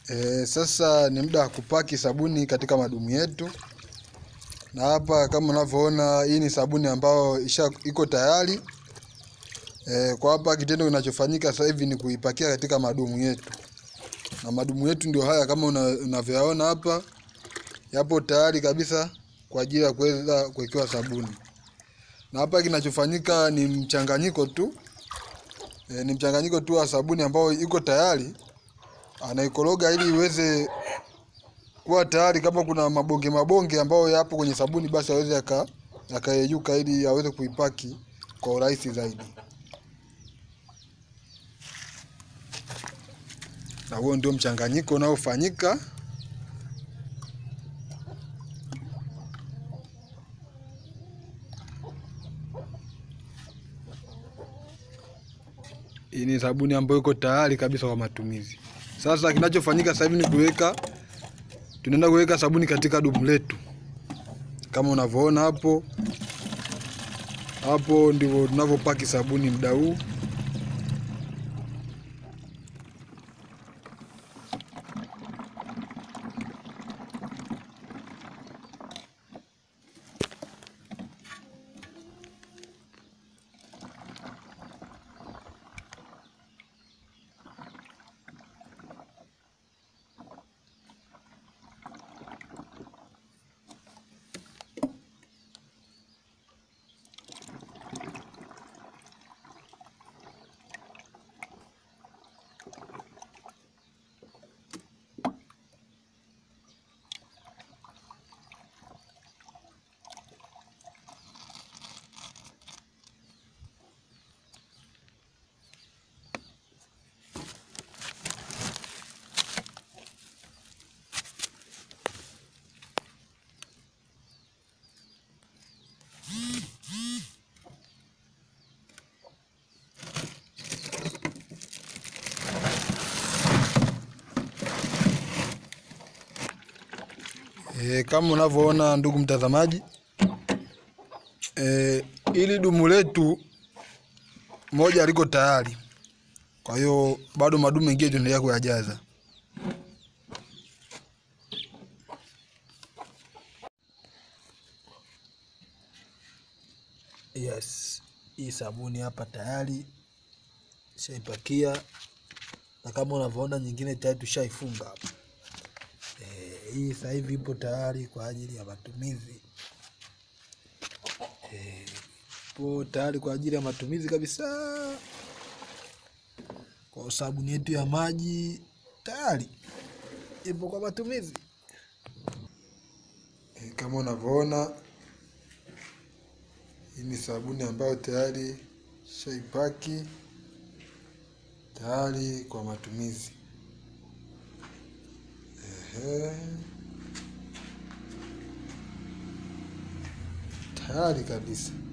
E, sasa ni muda wa kupaki sabuni katika madumu yetu, na hapa kama unavyoona, hii ni sabuni ambayo isha iko tayari. E, kwa hapa kitendo kinachofanyika sasa hivi ni kuipakia katika madumu yetu, na madumu yetu ndio haya kama una, unavyoyaona hapa, yapo tayari kabisa kwa ajili ya kuweza kuwekewa sabuni. Na hapa kinachofanyika ni mchanganyiko tu e, ni mchanganyiko tu wa sabuni ambayo iko tayari anaikoroga ili iweze kuwa tayari. Kama kuna mabonge mabonge ambayo yapo kwenye sabuni, basi aweze yaka yakayeyuka ili aweze kuipaki kwa urahisi zaidi. Na huo ndio mchanganyiko unaofanyika. Hii ni sabuni ambayo iko tayari kabisa kwa matumizi. Sasa kinachofanyika sasa hivi ni kuweka, tunaenda kuweka sabuni katika dumu letu kama unavyoona hapo. Hapo ndivyo tunavyopaki sabuni muda huu. E, kama unavyoona ndugu mtazamaji, e, ili dumu letu moja liko tayari, kwa hiyo bado madumu mengine tunaendelea kuyajaza. Yes, hii sabuni hapa tayari shaipakia, na kama unavyoona nyingine tayari tushaifunga hapa. Eh, hii sasa hivi ipo tayari kwa ajili ya matumizi. Eh, ipo tayari kwa ajili ya matumizi kabisa. Kwa sabuni yetu ya maji tayari ipo kwa matumizi. E, kama unavyoona hii ni sabuni ambayo tayari shaipaki tayari kwa matumizi. Ehe. Tayari kabisa.